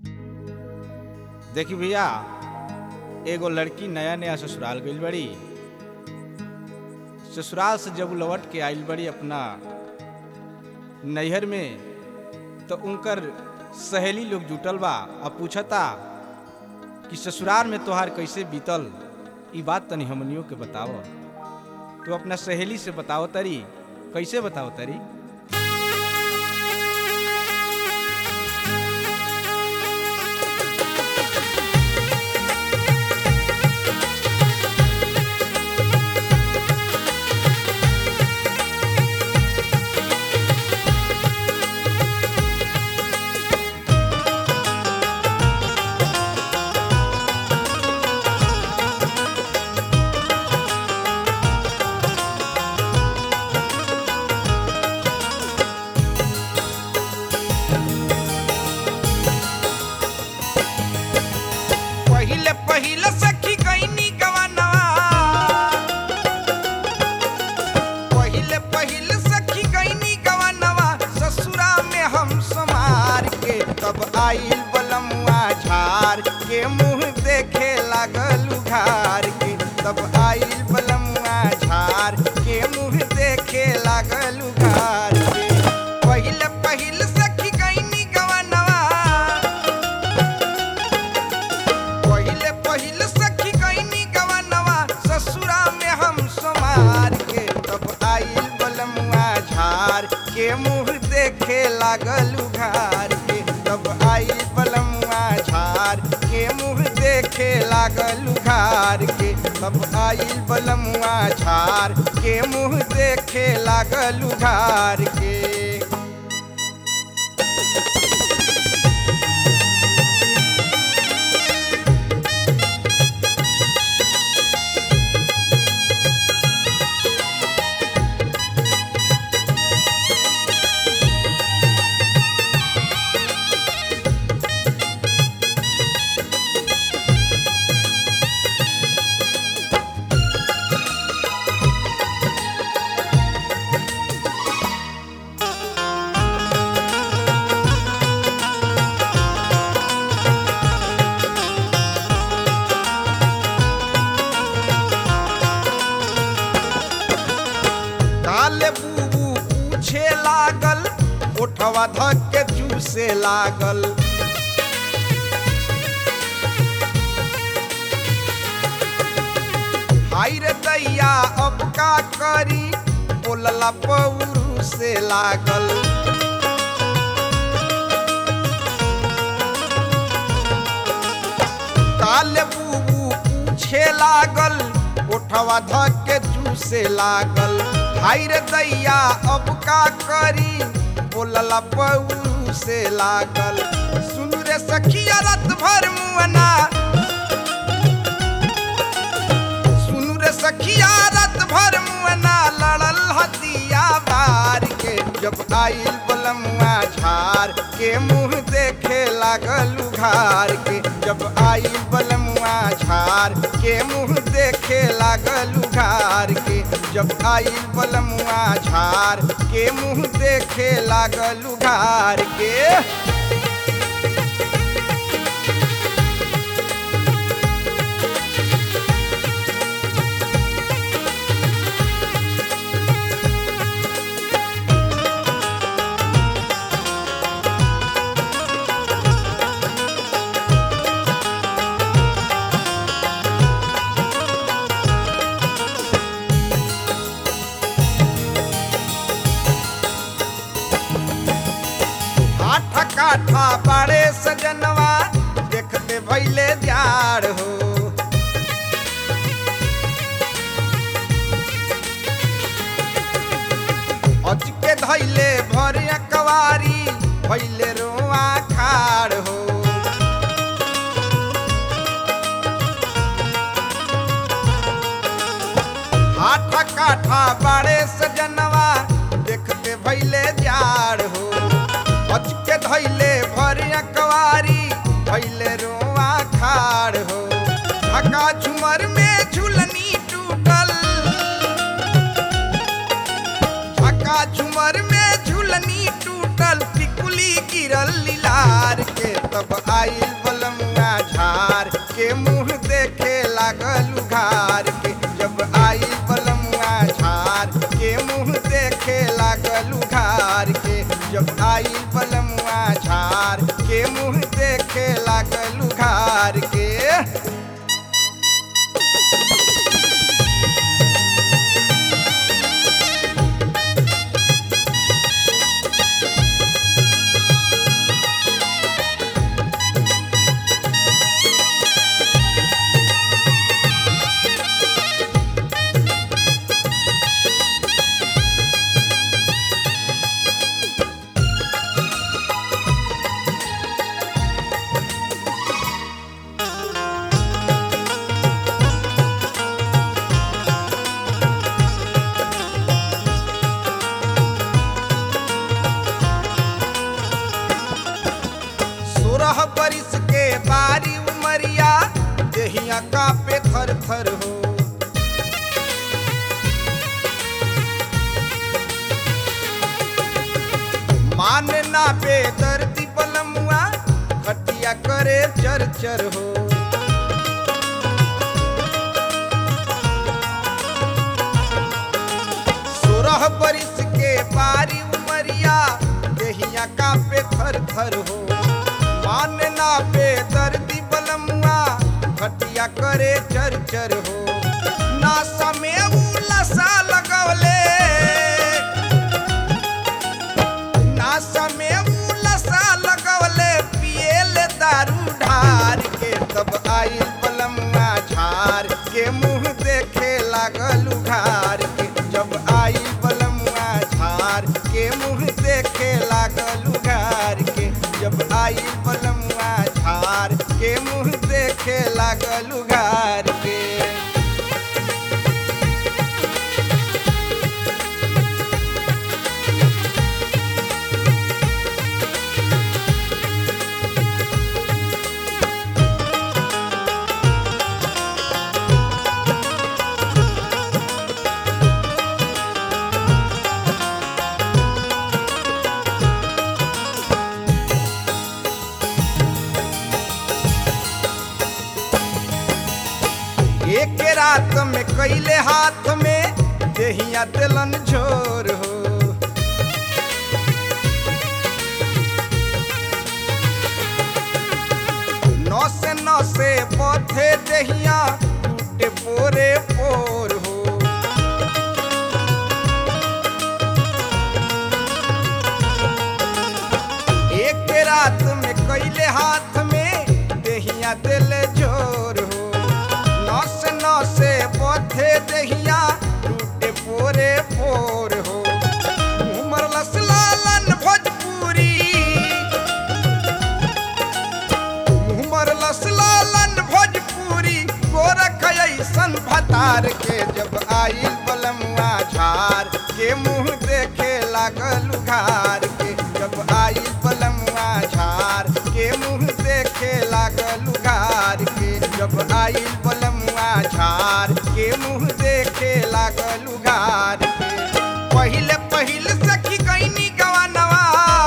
देखी भैया एगो लड़की नया नया ससुराल गइल बड़ी ससुराल से जब लौट के आइल बड़ी अपना नैहर में तो उनकर सहेली लोग जुटल बा आ पूछता कि ससुराल में तोहार कैसे बीतल ई बात तनी हमनियों के बताव तो अपना सहेली से बताओ तरी कैसे बताओ तरी पहिले पहिले सखी गईनी गवनवा पहिले पहिले सखी गईनी गवनवा ससुरा में हम समार के तब आइल बलमुआ झार के मुंह देखे लागल उघार के तब आइल बलमुआ झार के मुंह देखे लागल उघार के पहिले पहिले सखी गईनी गवनवा पहिले पहिले सखी गईनी गवनवा ससुरा में हम समार के तब आइल बलमुआ झार के मुंह देखे लागल उघार के तब आइल बलमुआ झार के मुंह देखे लागल उघार के तब आइल बलमुआ झार के मुंह देखे लागल उघार के काले बूबू पूछे लागल ओठवा धक के जूसे लागल हाय रे दैया अब का करी बोलला पौरू से लागल काले बूबू पूछे लागल ओठवा धक के जूसे लागल हाय रे दैया अब का करी बोलला पौरू से लागल सुन रे सखिया रात भर मुअना सुन रे सखिया रात भर मुअना लड़ल हतिया बार के जब आइल बलमुआ झार के मुंह देखे लागल उघार के जब आइल बलमुआ झार के मुंह देखे लागल उघार के जब आइल बलमुआ झार के मुंह देखे लागल उघार के आठ काठा बड़े सजनवा देखते भैले द्यार हो अच के धैले भर कवारी भैले रोआ खाड़ हो आठ काठा बड़े सजनवा देखते भैले द्यार हो अच के धैले भर कवारी भैले रोआ खाड़ हो ढका झुमर में झुलनी टूटल ढका झुमर में झुलनी टूटल टिकुली गिरल लीलार के तब आई के मुंह देखे लागल उघार के सोलह बरिस के बारी उमरिया देहिया कापे थर थर हो मान ना बेदर्दी बलमुआ खटिया करे चर चर हो सोलह बरिस के बारी उमरिया देहिया कापे थर थर हो मान ना बेदर्दी बलमुआ खटिया करे चर चर हो ना समय उलसा लगवले ना समय उलसा लगवले पिएले दारू ढार के तब आई बलमुआ झार के मुंह देखे लागल उघार के जब आई बलमुआ झार के मुंह देखे लागल उघार के जब आई बलमुआ झार के मुंह देखे लागल उघार के एक रात में कैले हाथ में देहिया दिलन झोर हो नौ से नौ से पौधे देहिया टूटे पोरे पोर हो एक रात में कैले हाथ में देहिया दिल जोर हो नस नस पौधे देहिया टूटे पोरे पोर हो उमर लसलालन भोजपुरी उमर लसलालन भोजपुरी गोरख ऐसन भतार के जब आइल बलमुआ झार के मुंह देखे लागल उघार के जब आइल बलमुआ झार के मुंह देखे लागल उघार के जब आइल बलमुआ झार के मुंह देखे लागल उघार के पहिले पहिल सखी कैनी गवानवा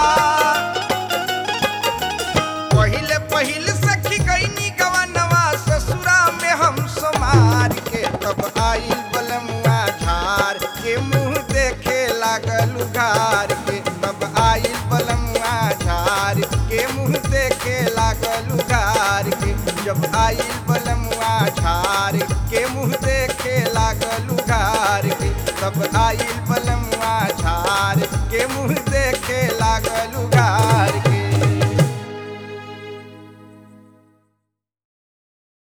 पहिले पहिल सखी कैनी गवानवा ससुरा में हम समार के तब आई बलमुआ झार के मुंह देखे लागल उघार के तब आई बलमुआ झार के मुंह देखे लागल उघार के जब आई बलमुआ झार के मुंह देखे लागल उघार के तब आई बलमुआ झार के मुंह देखे लागल